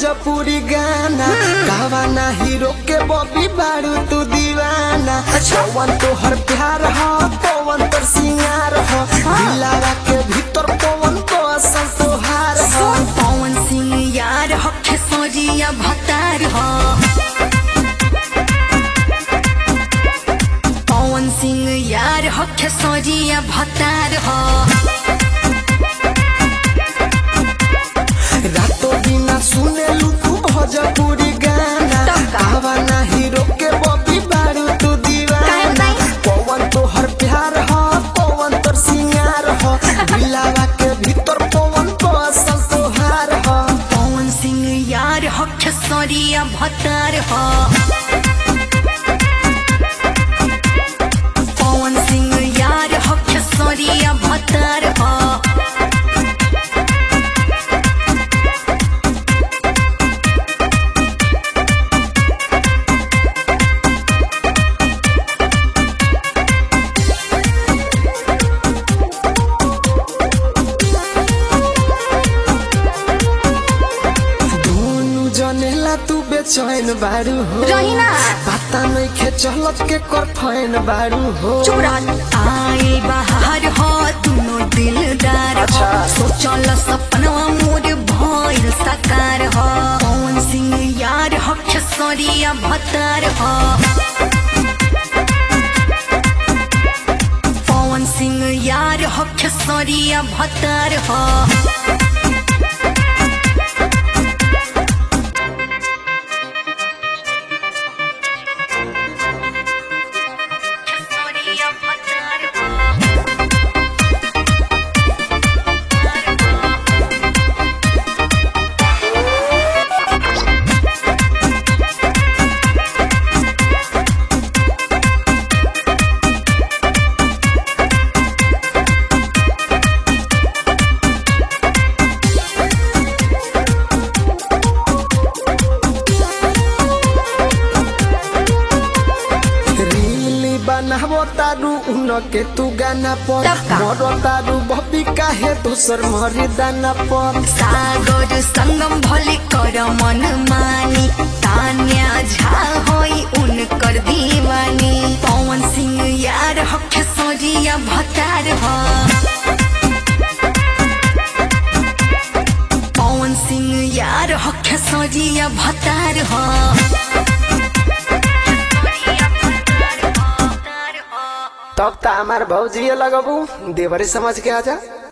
भोजपुरी गाना गावाना हीरो के बॉबी बारू तू दीवाना पवन तो हर प्यार हो पवन तो सिंगार हो दिलारा के भीतर पवन तो असल तोहार हो पवन सिंह यार हो खेसरिया भतार हो पवन सिंह यार हो खेसरिया भतार हो रातों बिना सुने लुकू भोजपुरी गाना तब का? गावाना हीरो के बॉबी बारू तू दीवाना काहे नहीं? पवन तो हर प्यार हो पवन तो सिंगार हो दिलारा के भीतर पवन तो असल तोहार हो पवन सिंह यार हो खेसरिया भतार हो पवन सिंह यार हो खेसरिया भतार हो दोनों जनेला तू बेचैन बारू हो रहीना। पता नहीं खे चलत के कर फैन बारू हो चुप रह आए बाहर हो दुनो दिलदार हो अच्छा। सोचल सपनवा मोर भइल साकार हो पवन सिंह यार हो खेसरिया भतार हो पवन सिंह यार हो खेसरिया भतार हो खेसरिया भतार हो रीली बनावो तारू उन के तू गाना पर तब का? मरो तारू बबी काहे दोसर मरी दाना पर सागर संगम भले कर मन मानी तान्या झा होई उनकर दीवानी पवन सिंह यार हो खेसरिया भतार हो पवन सिंह यार हो खेसरिया भतार हो तब ता हमार भौजी लगबू देवरे समझ के आजा